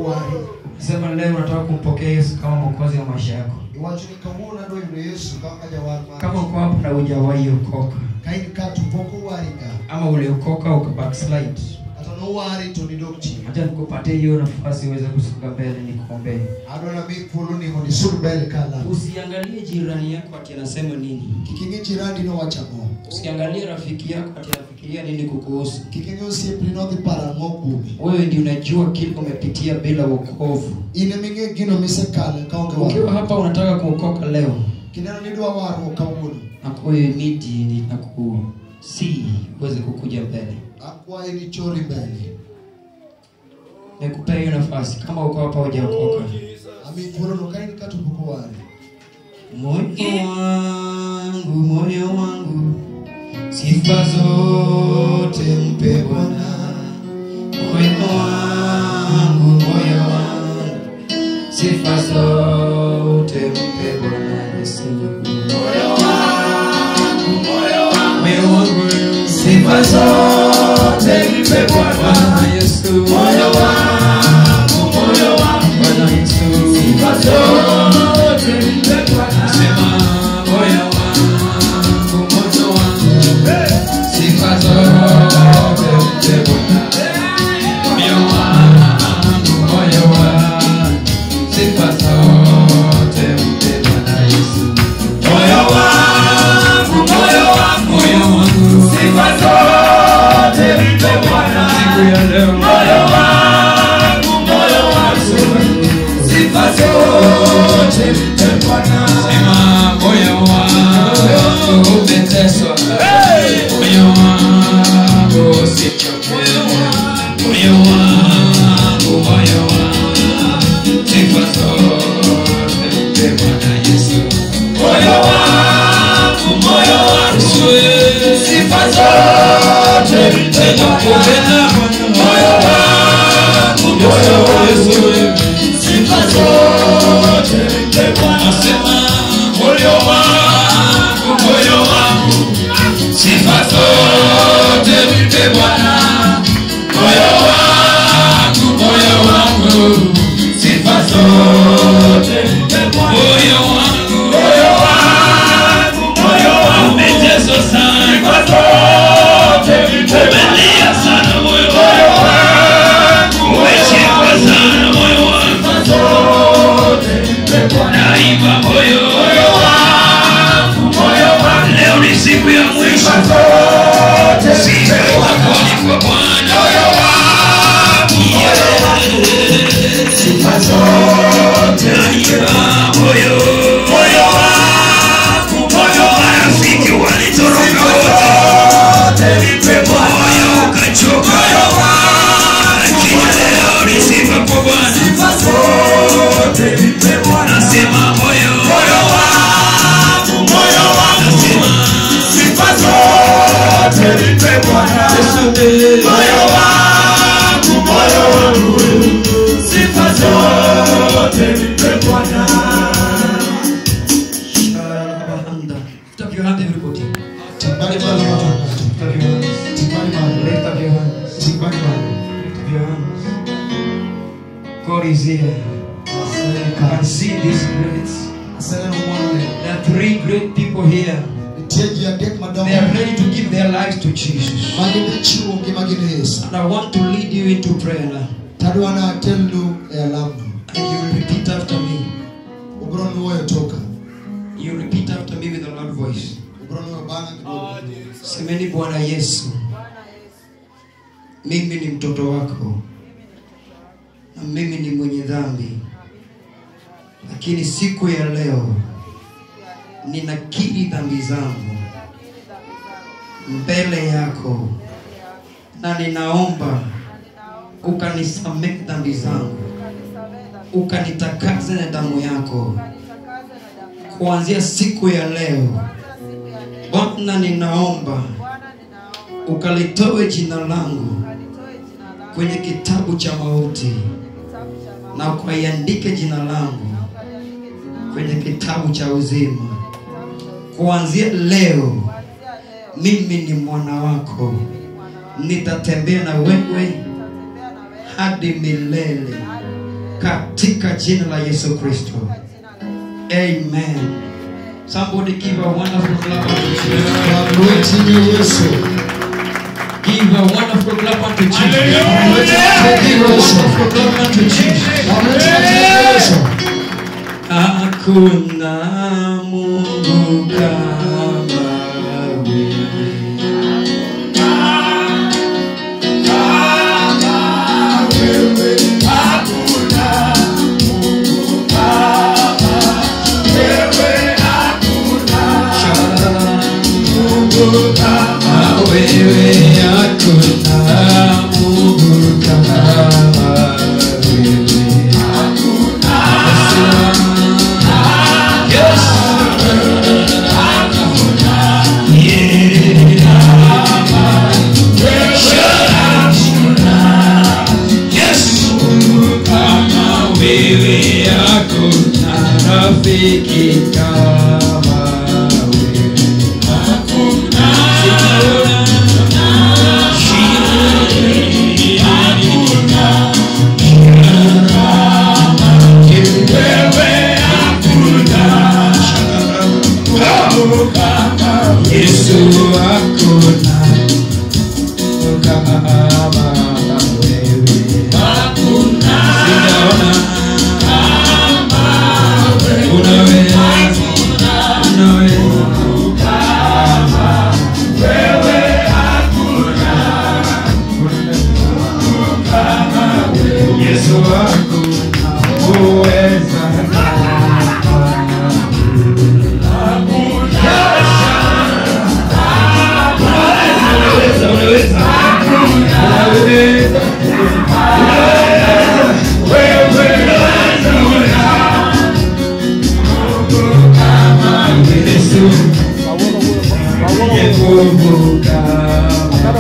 wari sema leo unataka kumpokea yesu kama mwokozi wa maisha yako iwacho ni kawuono adwa yudo yesu kaka jawar kama mar uko hapo na hujawahi okoka ka in ka to pok owari ka ama uliokoka uka backslide kata nowari to nidok chien acha nikupatie hiyo nafasi uweze kusonga mbele nikuombee adwa nami thuoloni mondo isud mbele kala usiangalie jirani yako ati anasema nini kik ing'i jirandi nowacho ang'o usiangalie rafiki yako ati anafikiria nini kukuhusu kik ing'i osiepni nodhi paro ang'o kuomi wewe ndio unajua kile umepitia bila wokovu in eming'e gino misekale kaonge ukiwa war hapa unataka kuokoka leo kineno nidwa warruok kawuono nakuhimidi na kusi uweze kukuja mbele akwaye ni chori mbele nikupea hiyo nafasi kama uko hapa hujaokoka ami thuolono ka in ka to pok owari moyo wangu moyo wangu sifa zote mpe bwana moyo wangu moyo wangu sifa zote mpe bwana yesu moyo wangu moyo wangu sifa zote mpe bwana yesu moyo wangu moyo wangu bwana yesu sifa zote mpe bwana sema moyo wangu moyo wangu sifa zote mpe bwana moyo wangu moyo wangu sifa zote mpe bwana yesu moyo wangu moyo wangu moyo wangu sifa zote mpe bwana siku ya leo moyo wangu moyo wangu sifa zote mpe bwana sema moyo wangu umeteswa moyo wangu usichoke moyo wangu moyo wangu sifa zote mpe bwana yesu moyo wangu moyo wangu sifa zote mpe bwana moyo wangu moyo wangu sifa zote mpe bwana sema moyo wangu moyo wangu sifa zote mpe bwana moyo wangu moyo wangu sifa zote mpe bwana moyo wangu moyo wangu moyo wangu umeteswa sana sifa zote mpe umelia sana moyo wangu umeshikwa sana moyo wangu sifa zote mpe bwana naiba moyo moyo wangu moyo wangu leo ni siku ya mwisho zote sifa zako ni kwa Bwana moyo wangu sifa zote naiba moyo moyo wangu moyo marafiki walitoroka wote nipe moyo ukachoka lakini leo ni sifa kwa Bwana sifa zote nipe Bwana nasema moyo moyo wangu moyo wangu nasema sifa zote nipe Bwana moyo wangu moyo wangu sifa zote nipe Bwana Lift up your hand, everybody. timbani malo yote Lift up your hands. timbani malo Lift up your hands. timbani malo Lift up your hands. God is here. I can see these great. aseneno mwanone There are three great people here. nitie ji adek madongo They are ready to give their lives to Jesus. magi dhi chiwo ngimagi ne yesu And I want to lead you into prayer now. tadwa na atelnu e alamno And you will repeat after me. ubro nuoyo toka You repeat after me with a loud voice. ubro nuoyo bang'a kidogo Semeni Bwana Yesu, mimi ni mtoto wako na mimi ni mwenye dhambi, lakini siku ya leo ninakiri dhambi zangu mbele yako na ninaomba ukanisamehe dhambi zangu, ukanitakase na damu yako kuanzia siku ya leo. Bwana, ninaomba ukalitoe jina langu kwenye kitabu cha mauti na ukaiandike jina langu kwenye kitabu cha uzima. Kuanzia leo mimi ni mwana wako, nitatembea na wewe hadi milele. katika jina la Yesu Kristo. Amen. Somebody give a wonderful clap unto Jesus. Wamwiti Yesu. Give a wonderful clap unto Jesus. Wamwiti Yesu. Wonderful clap unto Jesus. Wamwiti Yesu. Hakuna Mungu kama wewe. Kama wewe hakuna Mungu kama wewe. Wewe hakuna rafiki kama wewe. Yesu hakuna kama wewe. Sijaona unaweza, unaweza. Yesu hakuna uweza Unaweza, unaweza. Unaweza. Yesu mwenye nguvu kama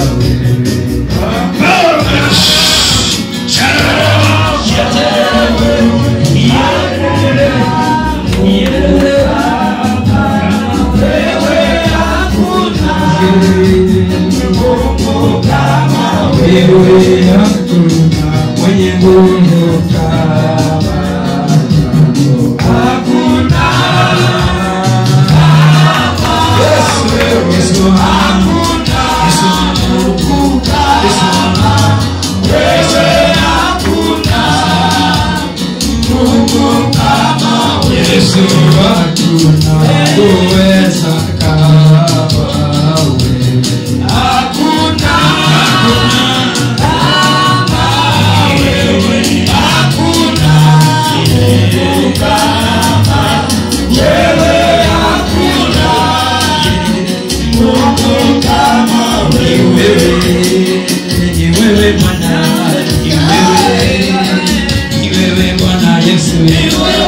wewe hakuna mwenye nguvu kama hakuna Yesu Yesu hakuna Yesu Yesu wewe hakuna Mungu kama wewe Yesu hakuna uweza kama wewe hakuna ni wewe Bwana, ni wewe, ni wewe Bwana Yesu, ni wewe